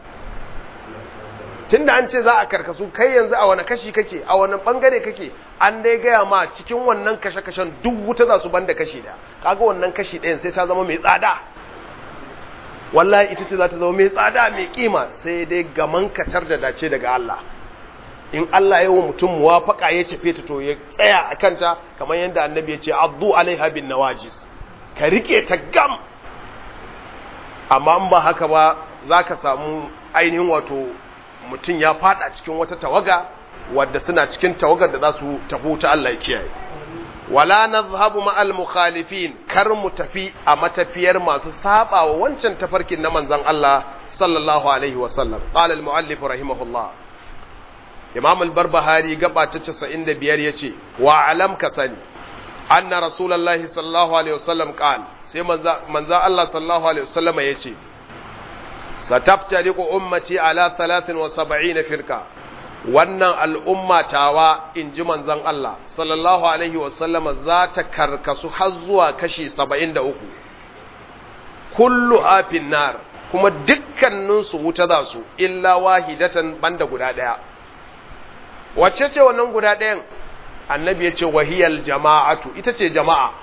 tunda an ce za a karkasu kai yanzu a wani kashi kake a wani bangare kake an dai gaya ma cikin wannan kashe-kashen duk wuta za su banda kashi da kaga wannan kashi ɗayan sai ta zama mai tsada wallahi ita ce za ta zama mai tsada mai kima sai dai gaman katar da dace daga Allah in Allah ya wa mutum muwafaka ya cefe ta to ya tsaya a kanta kamar yadda annabi ya ce addu alaiha bin nawajis ka rike ta gam amma in ba haka ba za ka samu ainihin wato mutum ya fada cikin wata tawaga wadda suna cikin tawagar da za su tafi ta Allah ya kiyaye wala nazhabu ma'al mukhalifin kar mu tafi a matafiyar masu saba wa wancan tafarkin na manzon Allah sallallahu alaihi wa sallam qala al muallif rahimahullah imam al barbahari gaba ta 95 yace wa alam ka sani anna rasulullahi sallallahu alaihi wa sallam qala sai manzon Allah sallallahu alaihi wa sallam yace sataftariqu ummati ala 73 firqa wannan al'umma tawa in ji manzon Allah sallallahu alaihi wasallama za ta karkasu har zuwa kashi 73 kullu afin nar kuma dukkaninsu wuta za su illa wahidatan banda guda ɗaya wacce ce wannan guda ɗayan annabi ya ce wahiyal jama'atu ita ce jama'a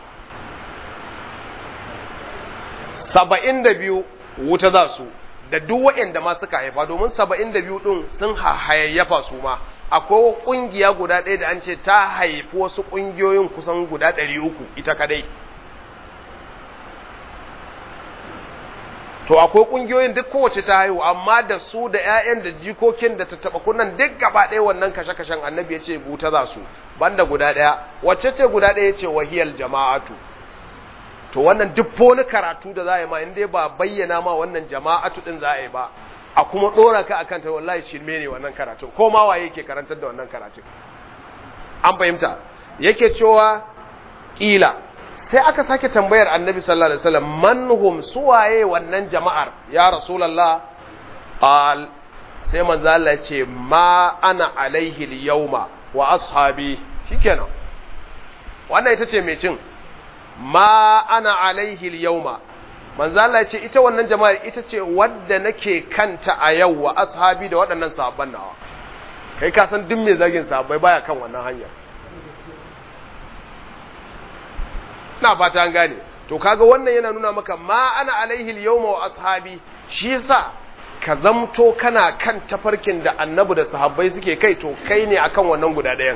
saba'in da biyu wuta za su da duk waɗanda ma suka haifa domin saba'in da biyu ɗin sun hayayyafa su ma akwai ƙungiya guda ɗaya da an ce ta haifi wasu ƙungiyoyin kusan guda ɗari uku ita kadai to akwai ƙungiyoyin duk kowace ta haihu amma da su da 'ya'yan da jikokin da ta taɓa kunan duk gaba ɗaya wannan kashe-kashen annabi ya ce buta za su banda guda ɗaya wacce ce guda ɗaya ce wahiyar jama'atu to wannan duk wani karatu da za a yi ma in dai ba bayyana ma wannan jama'atu din za a yi ba a kuma dora ka akan ta wallahi shirme ne wannan karatun ko ma waye yake karantar da wannan karatun an fahimta yake cewa kila sai aka sake tambayar annabi sallallahu alaihi wasallam man hum suwaye wannan jama'ar ya rasulullah qal sai manzo Allah ya ce ma ana alaihi al-yawma wa ashabi shikenan wannan ita ce mai cin ma ana alaihi al-yawma manzo Allah ce ita wannan jama'a ita ce wadda nake kanta a yau wa ashabi da waɗannan sahabban nawa kai ka san duk mai zagin sahabbai baya kan wannan hanyar na fata an gane to kaga wannan yana nuna maka ma ana alaihi al-yawma wa ashabi shi yasa ka zamto kana kan tafarkin da annabi da sahabbai suke kai to kai ne akan wannan guda ɗayan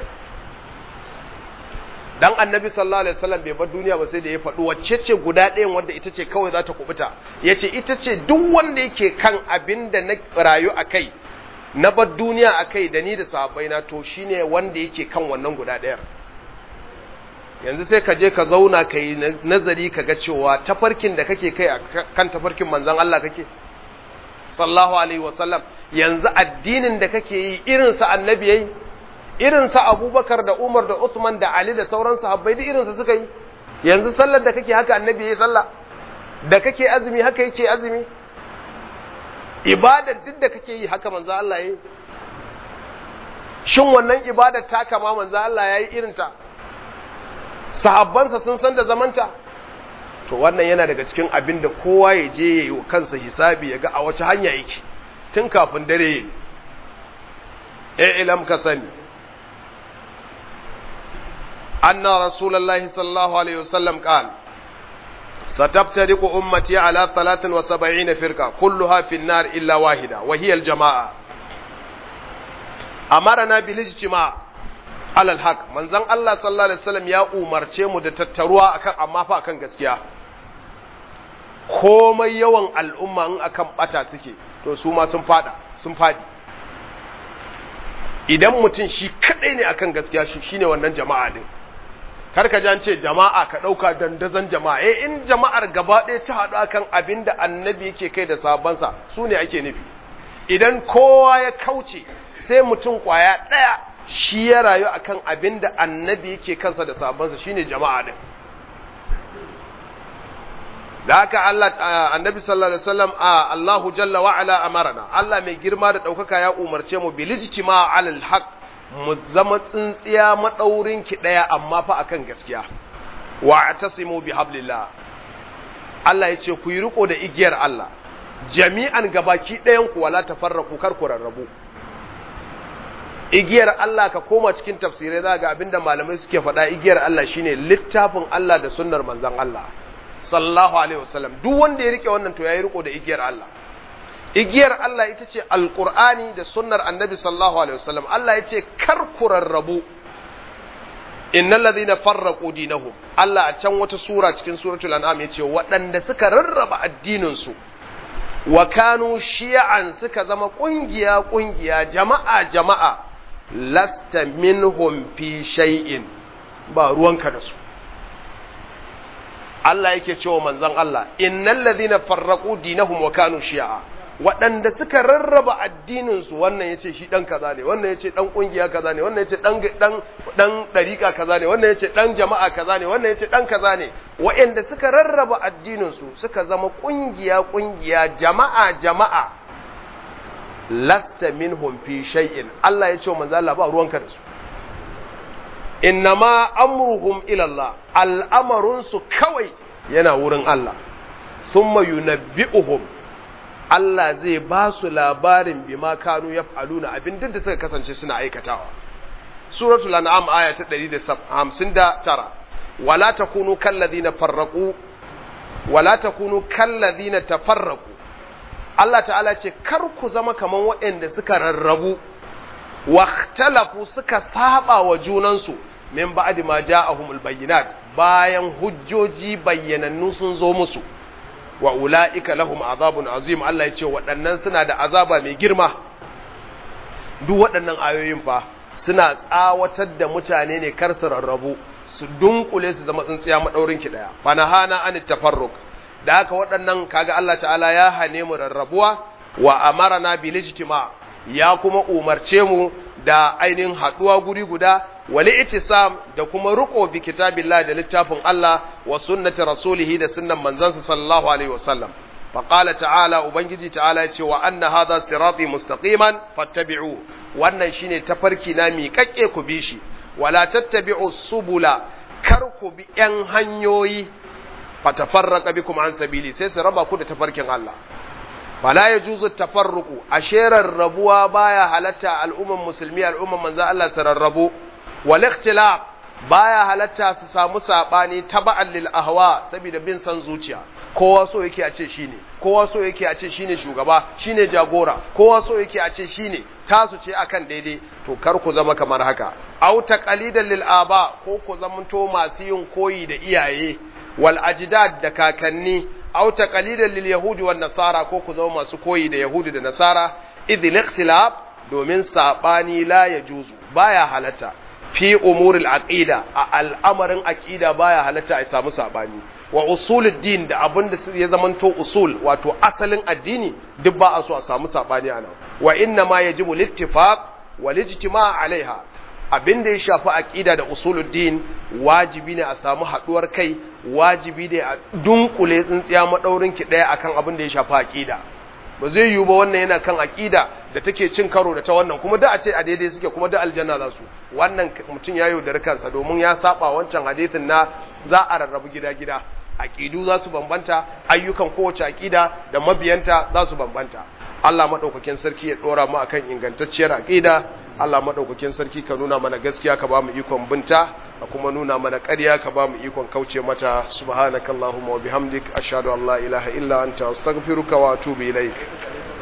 dan annabi sallallahu alaihi wasallam bai bar duniya ba sai da ya faɗi wacce ce guda ɗayan wanda ita ce kawai za ta kubuta yace ita ce duk wanda yake kan abin da na rayu a kai na bar duniya a kai da ni da sahabbai na to shine wanda yake kan wannan guda ɗayar yanzu sai ka je ka zauna ka yi nazari ka ga cewa tafarkin da kake kai kan tafarkin manzon Allah kake sallallahu alaihi wasallam yanzu addinin da kake yi irinsa annabi yayi irinsa abubakar da umar da usman da ali da sauran sahabbai duk irinsa suka yi yanzu sallar da kake haka annabi yayi sallah da kake azumi haka yake azumi ibadar duk da kake yi haka manzo Allah yayi shin wannan ibadar ta kama manzo Allah yayi irinta sahabbansa sun san da zamanta to wannan yana daga cikin abin da kowa ya je ya yi wa kansa hisabi ya ga a wace hanya yake tun kafin dare ya yi ilam ka sani anna rasulullahi sallallahu alaihi wasallam qal ستفترق أمتي على ثلاث وسبعين فرقة كلها في النار إلا واحدة وهي الجماعة أمرنا بالاجتماع alal haq manzon Allah sallallahu alaihi wasallam ya umarce mu da tattaruwa akan amma fa akan gaskiya komai yawan al'umma in akan bata suke to su ma sun fada sun fadi idan mutum shi kadai ne akan gaskiya shi shine wannan jama'a din kar ka an ce jama'a ka dauka dandazon jama'a eh in jama'ar gaba ɗaya ta haɗu akan abinda annabi yake kai da sabansa su ne ake nufi idan kowa ya kauce sai mutum kwaya ɗaya shi ya rayu akan abin da annabi yake kansa da sabansa shine jama'a din da haka Allah annabi sallallahu alaihi wasallam Allahu jalla wa ala amarna Allah mai girma da daukaka ya umarce mu bil ijtima' alal haqq mu zama tsintsiya madaurin ki daya amma fa akan gaskiya wa atasimu bi hablillah Allah ya ce ku yi riko da igiyar Allah jami'an gabaki ɗayan ku wala tafarraqu kar ku rarrabu igiyar Allah ka koma cikin tafsirai za ga abinda malamai suke faɗa igiyar Allah shine littafin Allah da sunnar manzon Allah sallallahu alaihi wasallam duk wanda ya rike wannan to yayi riko da igiyar Allah igiyar Allah ita ce alqur'ani da sunnar annabi sallallahu alaihi wasallam Allah ya ce kar ku rarrabu innal ladhina farraqu dinahum Allah a can wata sura cikin suratul an'am ya ce waɗanda suka rarraba addinin su wa kanu shi'an suka zama kungiya kungiya jama'a jama'a lasta minhum fi shay'in ba ruwanka da su Allah yake cewa manzon Allah innal ladhina farraqu dinahum wa kanu shi'a waɗanda suka rarraba addinin su wannan yace shi dan kaza ne wannan yace dan kungiya kaza ne wannan yace dan dan dan dariqa kaza ne wannan yace dan jama'a kaza ne wannan yace dan kaza ne waɗanda suka rarraba addinin su suka zama kungiya kungiya jama'a jama'a lasta minhum fi shay'in Allah ya ce wa manzo Allah ba ruwanka da su innama amruhum ila Allah al'amarun su kawai yana wurin Allah thumma yunabbi'uhum Allah zai ba su labarin bima kanu yaf'aluna abin da suka kasance suna aikatawa suratul an'am aya ta 159 wala takunu kallazina farraqu wala takunu kallazina tafarraqu Allah ta'ala ce kar ku zama kaman waɗanda suka rarrabu waktalafu suka saba wa junansu min ba'di ma ja'ahumul bayyinat bayan hujjoji bayyanannu sun zo musu wa ula'ika lahum azabun azim Allah ya ce waɗannan suna da azaba mai girma duk waɗannan ayoyin fa suna tsawatar da mutane ne kar su rarrabu su dunkule su zama tsintsiya madaurin ki daya fanahana an tafarruq da haka waɗannan kaga Allah ta'ala ya hane mu rarrabuwa wa amarana bil ijtima ya kuma umarce mu da ainihin haduwa guri guda wal itisam da kuma ruko bi kitabillah da littafin Allah wa sunnati rasulih da sunnan manzansa sallallahu alaihi wasallam fa qala ta'ala ubangiji ta'ala ya ce wa anna hadha sirati mustaqiman fattabi'u wannan shine tafarki na miƙaƙƙe ku bi shi wala tattabi'u subula kar ku bi yan hanyoyi fatafarraqa bikum an sabili sai su raba ku da tafarkin Allah fala yajuzu tafarruqu asherar rabuwa baya halatta al'umman musulmi al'umman manzo Allah su rarrabu wal ikhtilaf baya halatta su samu sabani taba'an lil ahwa saboda bin san zuciya kowa so yake a ce shine kowa so yake a ce shine shugaba shine jagora kowa so yake a ce shine tasu ce akan daidai to kar ku zama kamar haka aw taqalidan lil aba ko ku zamanto masu yin koyi da iyaye wal ajdad da kakanni aw taqalidan lil yahudi wan nasara ko ku zama masu koyi da yahudi da nasara idh ikhtilaf domin sabani la yajuzu baya halatta fi umuril aqida a al'amarin aqida baya halatta a samu sabani wa usulul din da abin da ya zamanto usul wato asalin addini duk ba a so a samu sabani ana wa inna ma yajibu littifaq wal ijtima' alaiha abin da ya shafi aqida da usulul din wajibi ne a samu haduwar kai wajibi ne a dunkule tsintsiya madaurin ki daya akan abin da ya shafi aqida ba zai yiwu ba wannan yana kan aqida da take cin karo da ta wannan kuma da a ce a daidai suke kuma da aljanna za su wannan mutum ya yaudari kansa domin ya saba wancan hadisin na za a rarrabu gida-gida aqidu za su bambanta ayyukan kowace aqida da mabiyanta za su bambanta Allah madaukakin sarki ya dora mu akan ingantacciyar aqida Allah madaukakin sarki ka nuna mana gaskiya ka ba mu ikon binta ka kuma nuna mana ƙarya ka ba mu ikon kauce mata subhanakallahumma wa bihamdik ashhadu an la ilaha illa anta astaghfiruka wa atubu ilaik